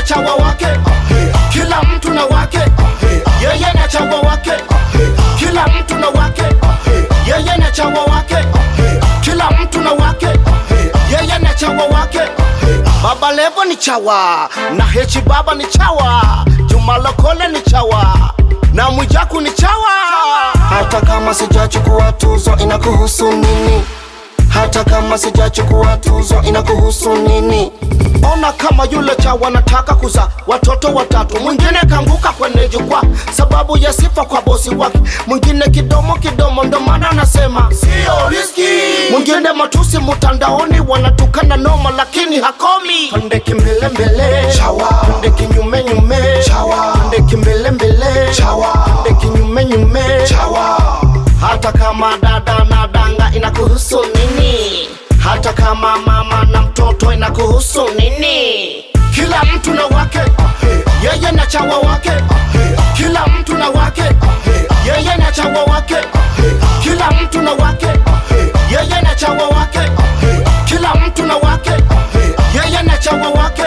chawa wake kila mtu na wake yeye na chawa wake kila mtu na wake yeye na chawa wake kila mtu na wake yeye na chawa wake baba levo ni chawa na hechi baba ni chawa juma lokole ni chawa na mwijaku ni chawa hata kama sijachukua tuzo inakuhusu nini hata kama sijachukua tuzo inakuhusu nini ona kama yule chawa nataka kuza watoto watatu mwingine kanguka kwenye jukwaa sababu ya sifa kwa bosi wake mwingine kidomo kidomo ndo maana anasema sio riski mwingine matusi mtandaoni wanatukana noma lakini hakomi pande kimbele mbele Chawa. pande kinyume nyume Chawa. pande kimbele mbele Chawa. pande kinyume nyume chawa hata kama dada na danga inakuhusu nini hata kama mama na mtoto inakuhusu nini kila mtu na wake yeye na chawa wake kila mtu na wake yeye na chawa wake kila mtu na wake yeye na chawa wake kila mtu na wake yeye na chawa wake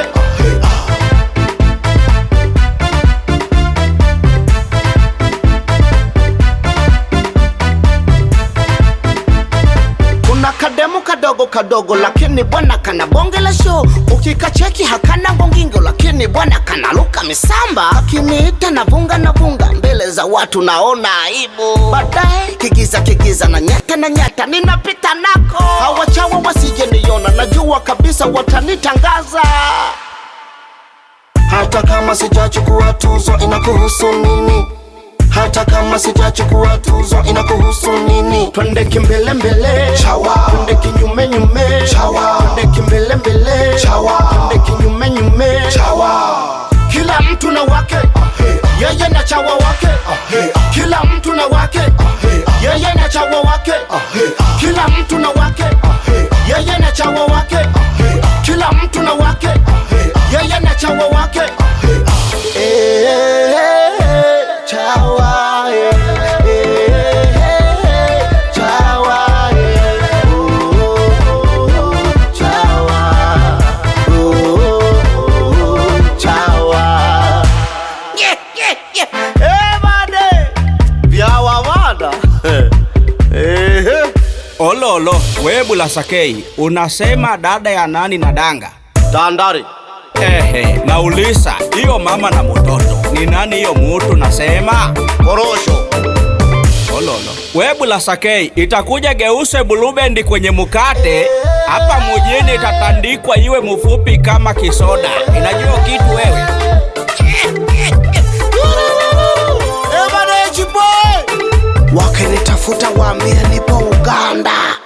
kuna kademu kadogo kadogo lakini bwana kana bonge la show ukikacheki hakana ngongingo lakini bwana kana luka misamba akiniita na vunga na vunga mbele za watu naona aibu baadaye kigiza kigiza na nyata na nyata ninapita nako hawachawa wasije niona najua kabisa watanitangaza hata kama sijachukua tuzo inakuhusu nini hata kama sijachukua tuzo inakuhusu nini twende kimbele mbele Chawa. twende kinyume nyume Chawa. twende kimbele mbele Chawa. twende kinyume nyume chawa kila mtu na wake yeye na chawa wake kila mtu na wake yeye na chawa wake kila mtu na wake yeye na chawa wake kila mtu na wake yeye na chawa wake Eh, chawa, eh, eh, chawa, eh, oh, chawa, oh, chawa. Yeah, yeah, yeah. Eh, bade. Vyawawada. Eh, Ololo, we Bulasakei, unasema dada ya nani na danga? Tandari. Ehe, nauliza hiyo mama na mtoto ni nani hiyo mutu nasema? Korosho. Ololo, we Bulasakei, itakuja geuse bulubendi kwenye mukate hapa mujini, itatandikwa iwe mufupi kama kisoda. Inajua kitu wewe? Eh, bade, jiboy. Wakinitafuta waambie nipo Uganda.